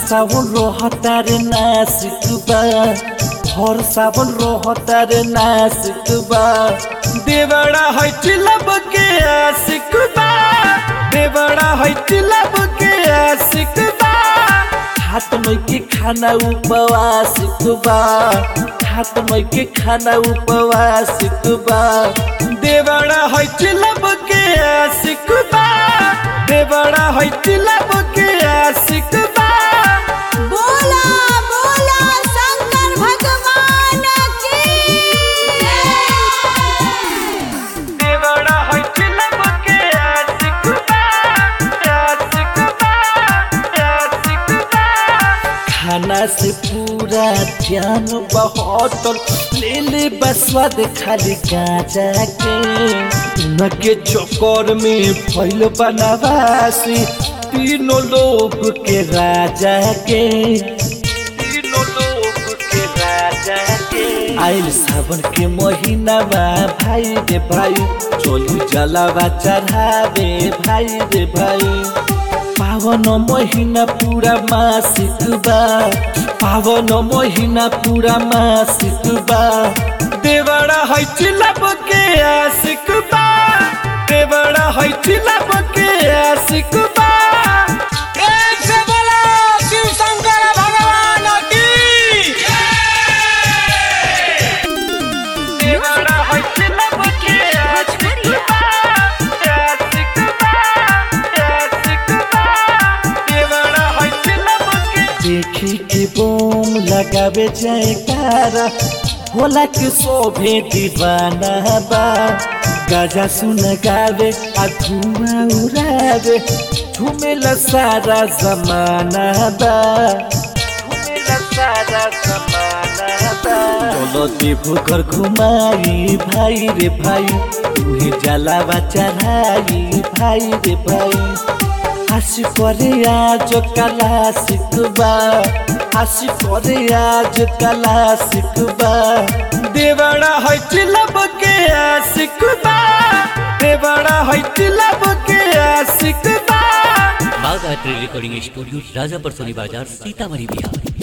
सावन रहतार नासिक बा भर सावन रहतार नासिक बा देवड़ा है चिलब के आशिक बा देवड़ा है चिलब के आशिक बा हाथ में के खाना उपवासिक बा हाथ में के खाना उपवासिक बा देवड़ा है चिलब के आशिक बा देवड़ा है चिलब के आशिक बा बोला बोला शंकर भगवान की देवड़ा है चिलब के आशिक बा आशिक बा आशिक बा खाना से पूरा ध्यान बहटल ले ले बसवाद खाली गाजा के उनके चक्कर में फैल बनवासी तीनों लोग के राजा के तीनों लोग के राजा के आइल सावन के महीना बा भाई रे भाई चोली जलावा चढ़ावे भाई रे भाई पावन महीना पूरा मासिक बा पावन महीना पूरा मासिक बा देवड़ा है चिलब के आशिक बा देवड़ा है चिलब के आशिक बा एक से बोलो शिव शंकर भगवान की देवड़ा है चिलब के आशिक बा आशिक बा आशिक बा देवड़ा है चिलब के देखी के बोम लगावे जयकारा होला के शोभे दीवाना बा गाजा सुन गावे आ धुआं उड़ावे झूमेला सारा जमाना बा झूमेला सारा जमाना बा चलो देवो घर घुमाई भाई रे भाई तुहे जलावा चढ़ाई भाई रे भाई হাসি করে আজ কালা শিখবা হাসি করে আজ কালা শিখবা দেবড়া হইতে লবকে শিখবা দেবড়া হইতে লবকে শিখবা बाघ art recording studio Rajapar Soni बाजार सीतामढ़ी बिहार